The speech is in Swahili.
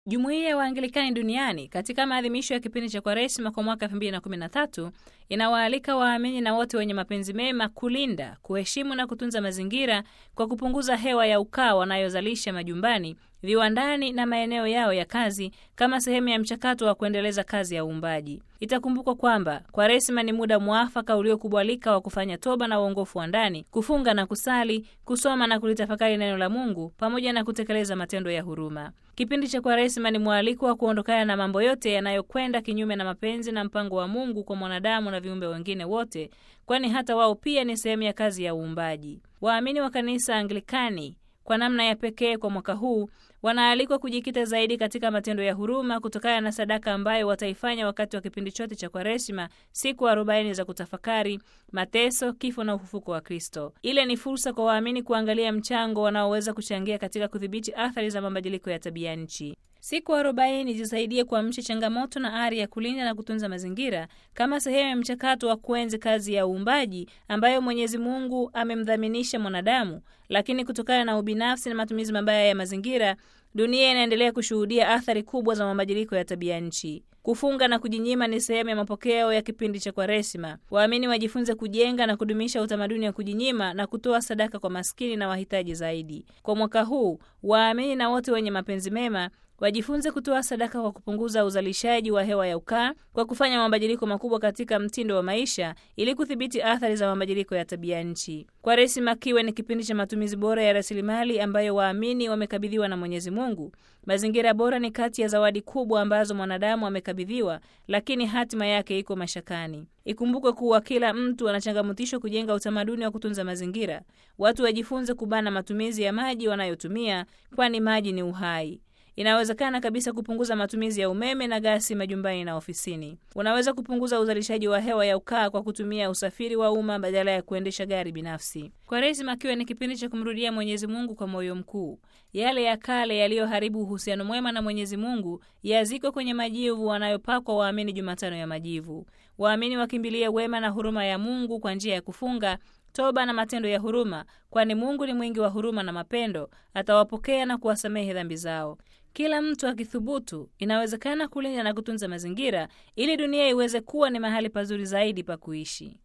Jumuiya ya Waanglikani duniani katika maadhimisho ya kipindi cha Kwaresima kwa mwaka 2013 inawaalika waamini na wote wenye mapenzi mema kulinda, kuheshimu na kutunza mazingira kwa kupunguza hewa ya ukaa wanayozalisha majumbani, viwandani na maeneo yao ya kazi kama sehemu ya mchakato wa kuendeleza kazi ya uumbaji. Itakumbukwa kwamba Kwaresima ni muda mwafaka uliokubalika wa kufanya toba na uongofu wa ndani, kufunga na kusali, kusoma na kulitafakari neno la Mungu pamoja na kutekeleza matendo ya huruma. Kipindi cha Kwaresima ni mwaliko wa kuondokana na mambo yote yanayokwenda kinyume na mapenzi na mpango wa Mungu kwa mwanadamu na viumbe wengine wote, kwani hata wao pia ni sehemu ya kazi ya uumbaji. Waamini wa kanisa Anglikani kwa namna ya pekee kwa mwaka huu wanaalikwa kujikita zaidi katika matendo ya huruma kutokana na sadaka ambayo wataifanya wakati wa kipindi chote cha Kwaresima, siku arobaini za kutafakari mateso, kifo na ufufuko wa Kristo. Ile ni fursa kwa waamini kuangalia mchango wanaoweza kuchangia katika kudhibiti athari za mabadiliko ya tabia nchi. Siku arobaini zisaidie kuamsha changamoto na ari ya kulinda na kutunza mazingira kama sehemu ya mchakato wa kuenzi kazi ya uumbaji ambayo Mwenyezi Mungu amemdhaminisha mwanadamu, lakini kutokana na ubinafsi na matumizi mabaya ya mazingira, dunia inaendelea kushuhudia athari kubwa za mabadiliko ya tabia nchi. Kufunga na kujinyima ni sehemu ya mapokeo ya kipindi cha Kwaresima. Waamini wajifunze kujenga na kudumisha utamaduni wa kujinyima na kutoa sadaka kwa maskini na wahitaji zaidi. Kwa mwaka huu, waamini na wote wenye mapenzi mema wajifunze kutoa sadaka kwa kupunguza uzalishaji wa hewa ya ukaa kwa kufanya mabadiliko makubwa katika mtindo wa maisha ili kudhibiti athari za mabadiliko ya tabia nchi. Kwaresima kiwe ni kipindi cha matumizi bora ya rasilimali ambayo waamini wamekabidhiwa na Mwenyezi Mungu. Mazingira bora ni kati ya zawadi kubwa ambazo mwanadamu amekabidhiwa, lakini hatima yake iko mashakani. Ikumbukwe kuwa kila mtu anachangamutishwa kujenga utamaduni wa kutunza mazingira. Watu wajifunze kubana matumizi ya maji wanayotumia, kwani maji ni uhai. Inawezekana kabisa kupunguza matumizi ya umeme na gasi majumbani na ofisini. Unaweza kupunguza uzalishaji wa hewa ya ukaa kwa kutumia usafiri wa umma badala ya kuendesha gari binafsi. Kwaresima kiwe ni kipindi cha kumrudia Mwenyezi Mungu kwa moyo mkuu. Yale ya kale yaliyoharibu uhusiano mwema na Mwenyezi Mungu yazikwe kwenye majivu wanayopakwa waamini Jumatano ya Majivu. Waamini wakimbilie wema na huruma ya Mungu kwa njia ya kufunga toba na matendo ya huruma, kwani Mungu ni mwingi wa huruma na mapendo, atawapokea na kuwasamehe dhambi zao. Kila mtu akithubutu, inawezekana kulinda na kutunza mazingira ili dunia iweze kuwa ni mahali pazuri zaidi pa kuishi.